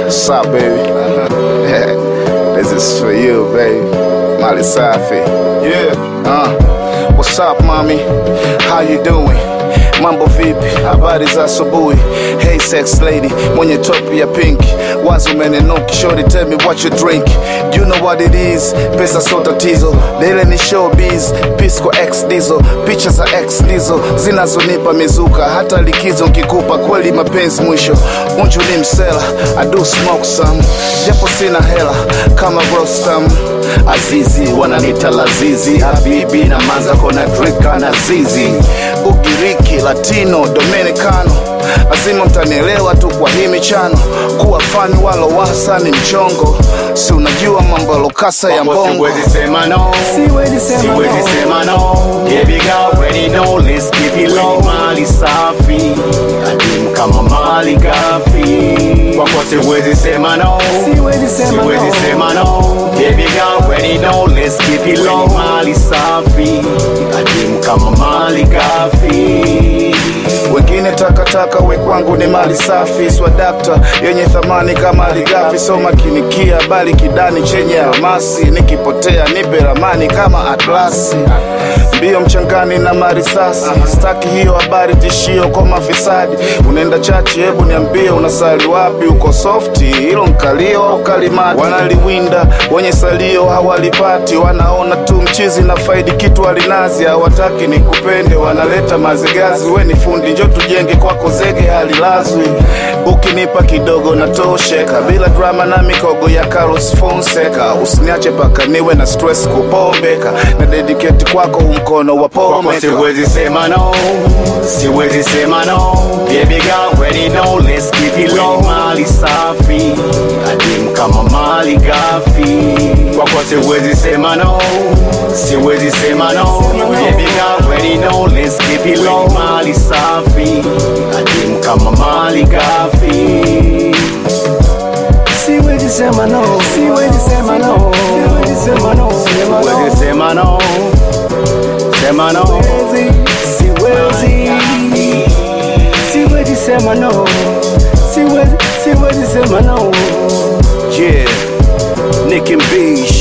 What's up, baby? this is for you, baby. Mali Safi. Yeah. Uh, what's up, mommy? How you doing? Mambo vipi? Habari za asubuhi. Hey sex lady, mwenye top ya pink. Wazi umeninuki, shorty tell me what you drink. You know what it is, pesa so tatizo. Lile ni showbiz, Pisco X Diesel. Picha za X Diesel zinazonipa mizuka, hata likizo nkikupa kweli mapenzi mwisho. Unju ni msela, I do smoke some, japo sina hela kama Rostam. Azizi wananita Lazizi, Habibi na manza kona drika na zizi. Ugiriki, Latino, Dominicano, lazima mtanielewa tu kwa hii michano. Kuwa fani walo wasa ni mchongo, si unajua mambo ya lokasa ya Mambo mbongo. siwezi sema no, Siwezi sema siwezi no. sema no. Baby girl, already know, let's keep it low. Mali safi, adimu kama mali gafi. Kwako siwezi sema no, Siwezi sema siwezi no. sema no. Baby girl, already know, let's keep it low. Mali safi, adimu kama mali gafi. wengine takataka, we kwangu ni mali safi, swadakta yenye thamani kama aligafi. So makinikia bali kidani chenye almasi, nikipotea nipe ramani kama atlasi. Mbio mchangani na marisasi, staki hiyo habari tishio kwa mafisadi. Unaenda chachi, hebu niambie unasali wapi? Uko softi, hilo mkalio au kalimati? Wanaliwinda wenye salio hawalipati, wanaona tu mchizi na faidi kitu alinazi, hawataki nikupende, wanaleta mazigazi. We ni fundi, njo tujenge kwako zege halilazwi. Ukinipa kidogo natosheka, bila drama na mikogo ya Carlos Fonseca. Usiniache paka niwe na stress kupombeka, na dedicate kwako umkono wa Kwako pomeka. siwezi sema no, siwezi sema no. Baby girl, already know, let's keep it low. Mali safi, adimu kama mali gafi. Kwako siwezi sema no, siwezi sema no. Baby girl, already know, let's keep it low. Mali safi, adimu kama mali gafi. Siwezi sema no. Siwezi sema no. Siwezi sema no. Sema no. Siwezi sema no, sema no. Siwezi. Siwezi sema no. Siwezi, siwezi sema no. Yeah, Nick and Beach.